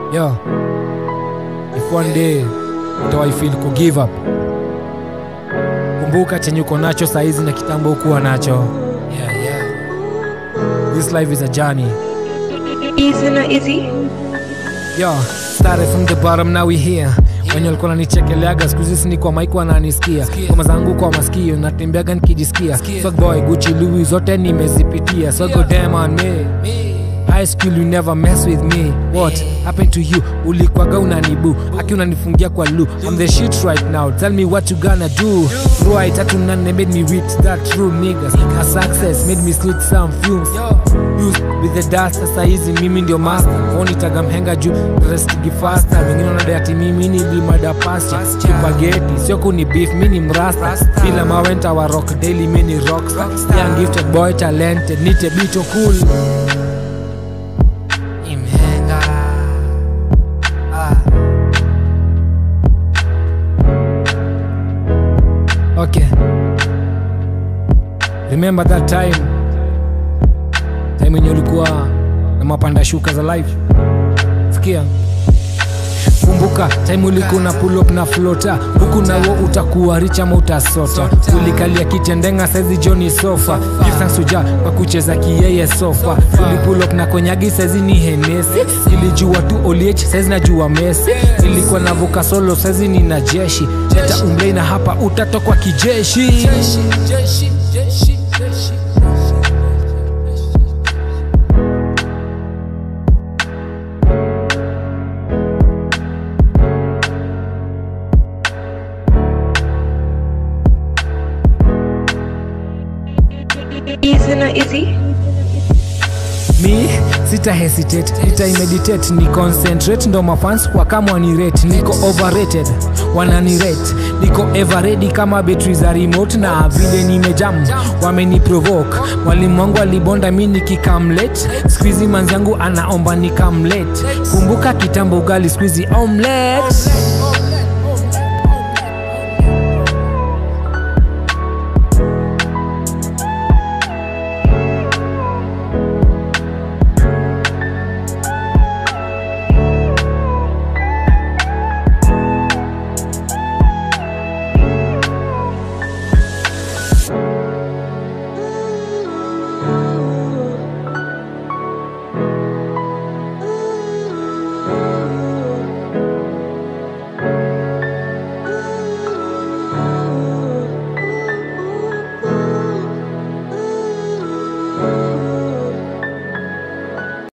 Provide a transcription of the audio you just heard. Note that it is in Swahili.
Yo, if one day utawahi feel ku give up, kumbuka chenye uko nacho saizi na kitambo ukuwa nacho. Yeah, yeah. This life is a journey. Easy na easy. Yo, started from the bottom now we here wenye walikuwa nanichekeleaga siku hizi ni kwa maiki wananisikia kama zangu kwa masikio natembeaga nikijisikia Swag boy Gucci Louis zote nimezipitia so go damn on me High school you never mess with me What happened to you ulikwaga unanibu aki unanifungia kwa lu I'm the shit right now tell me what you gonna do Right tatu nane made me reach that true niggas A success made me slit some fumes Used with the dust sasa hizi mimi ndio master onitaga mhenga juu restigi faster wengine wanadai ati mimi ni limada pasture spaghetti sio kuni beef mi ni mrasta bila mawenta wa rock daily mi ni rockstar young gifted boy talented nite bicho cool Imhenga. Ah. Okay. Remember that time time yenye ulikuwa na mapanda shuka za life sikia kumbuka time ulikuwa na pull up na flota huku nawo utakuwa rich ama utasota ulikalia kitendenga saizi joni sofa gifsansuja kwa kucheza kiyeye sofa uli pull up na konyagi saizi ni henesi ilijua tu oliech saizi najua mesi ilikuwa navuka solo saizi ni na jeshi leta umlei na hapa utatokwa kijeshi jeshi, jeshi, jeshi, jeshi. Easy na easy. mi sita hesitate nita imeditate ni concentrate ndo mafans kwa kama wanirate niko overrated wananirate niko ever ready kama betri za remote na vile nimejam wameniprovoke mwalimu wangu alibonda mi nikikamlet skuizi manzi yangu anaomba nikamlet kumbuka kitambo ugali skuizi omlet